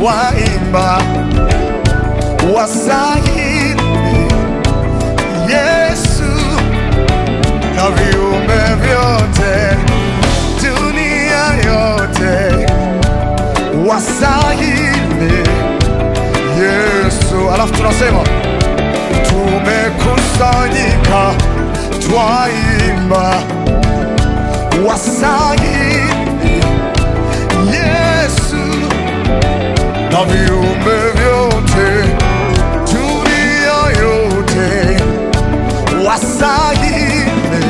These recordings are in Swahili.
waimba wasahili Yesu na viumbe vyote dunia yote wasahili Yesu. Alafu tunasema tumekusanyika twaimba wasahili Yesu na viumbe vyote dunia yote wasahili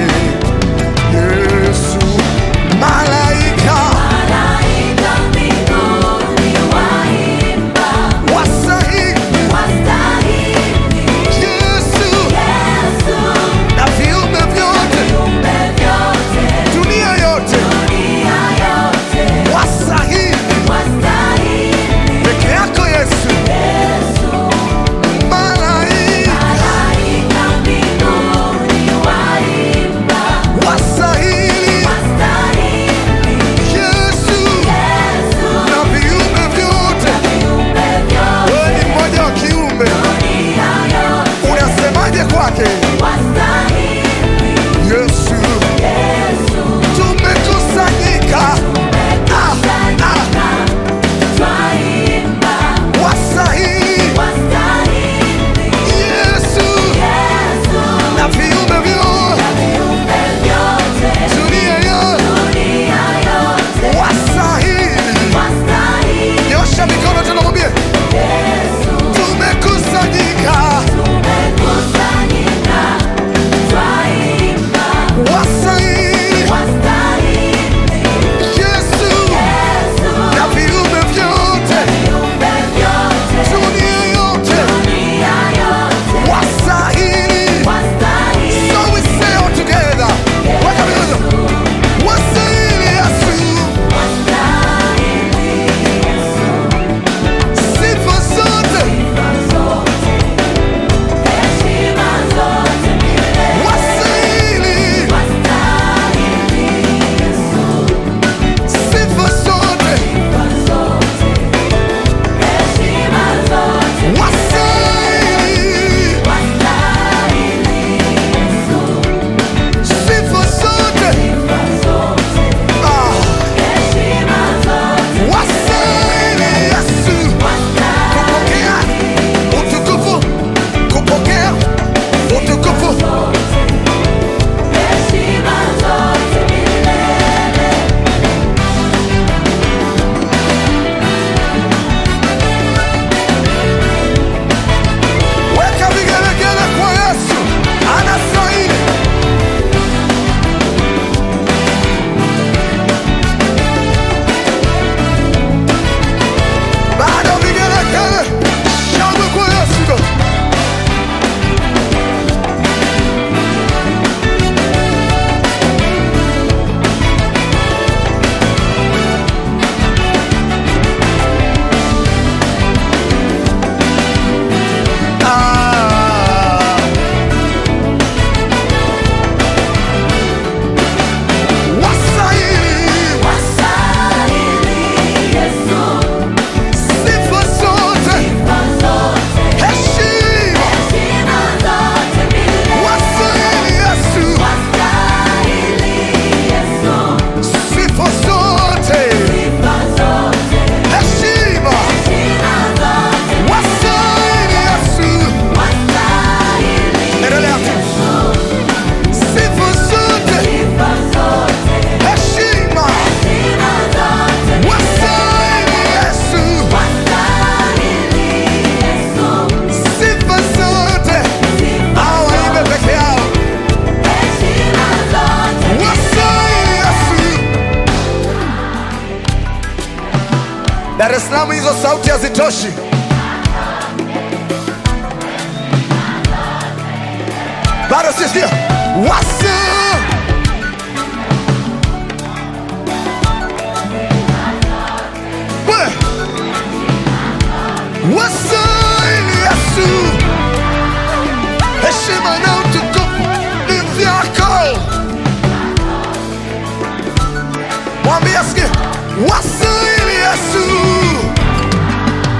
Yesu malaika Malaika mbinguni waimba, wasahili wastahili Yesu Yesu, na viumbe vyote viumbe vyote, dunia yote dunia yote, wasahili wastahili peke yako Yesu Yesu. malaika Malaika mbinguni waimba, wasahili wastahili Yesu Yesu, na viumbe vyote viumbe vyote, wewe ni mmoja wa kiumbe dunia yote, unasemaje kwake wastahili Yesu Yesu. tumekusanyika Ah, ah, Twaimba, wasahili wastahili Yesu Yesu, na viumbe vyote viumbe vyote, dunia yote dunia yote, wasahili wastahili nyosha mikono tunamwambia Yesu. tumekusanyika Tumekusanyika, twaimba, wasahili wastahili Yesu Yesu, na viumbe vyote viumbe vyote, dunia yote dunia yote, wasahili wastahili so we say all together weka mikono wasahili Yesu wastahili Yesu. sifa zote Sifa zote, heshima zote milele, wasahili wastahili Yesu. sifa zote Sifa zote, heshima zote milele, wasahili wastahili Yesu. sifa zote Sifa zote, ah heshima zote wasahili Yesu kupokea utukufu kupokea utukufu heshima zote milele. weka vigelegele kwa Yesu anastahili bado vigelegele shangwe kwa Yesu ah wasahili Wastahili Yesu, sifa zote sifa zote, heshima heshima zote milele. wasahili Yesu Wastahili Yesu, sifa zote sifa zote, heshima heshima zote, wasahili Yesu wastahili endelea tu Yesu, sifa zote sifa zote, heshima heshima zote, wasahili Yesu wastahili Yesu, sifa zote hao waimbe peke yao heshima zote, wasahili Yesu Dar es Salaam hizo sauti hazitoshi bado sisikia wasa We. wasahili Yesu heshima na utukufu ni vyako mwambie asikie wasahili Yesu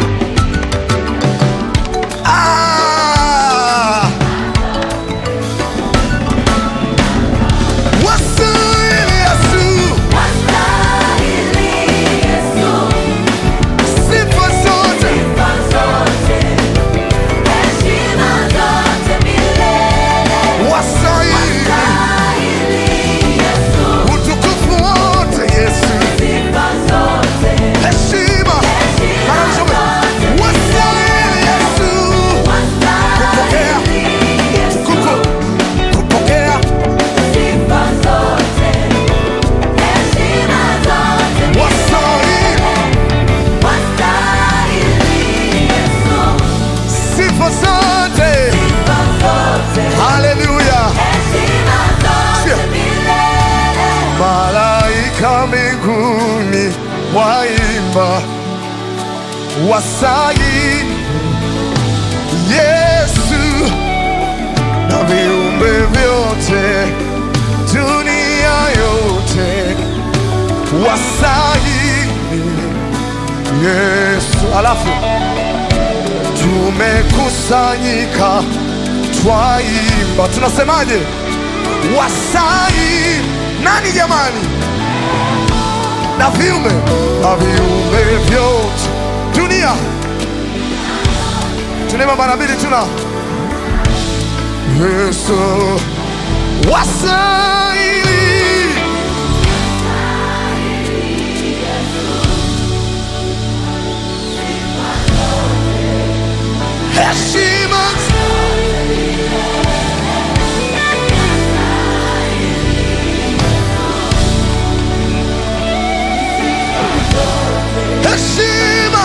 waimba wasai Yesu na viumbe vyote dunia yote wasai Yesu. Alafu tumekusanyika twaimba, tunasemaje? Wasai nani jamani? na viumbe na viumbe vyote dunia. Tunaimba mara mbili, tuna Yesu wasaili heshima heshima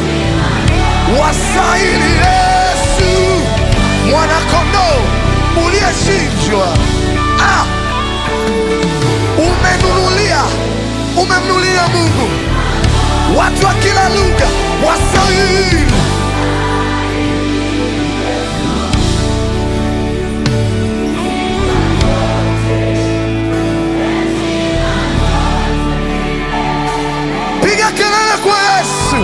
wasaili Yesu mwanakondoo uliyechinjwa. Ah, umenunulia umemnunulia Mungu watu wa kila lugha wasaili piga kelele kwa Yesu.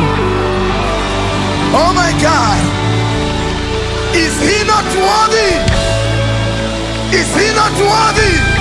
Oh my God. Is he not worthy? Is he not worthy?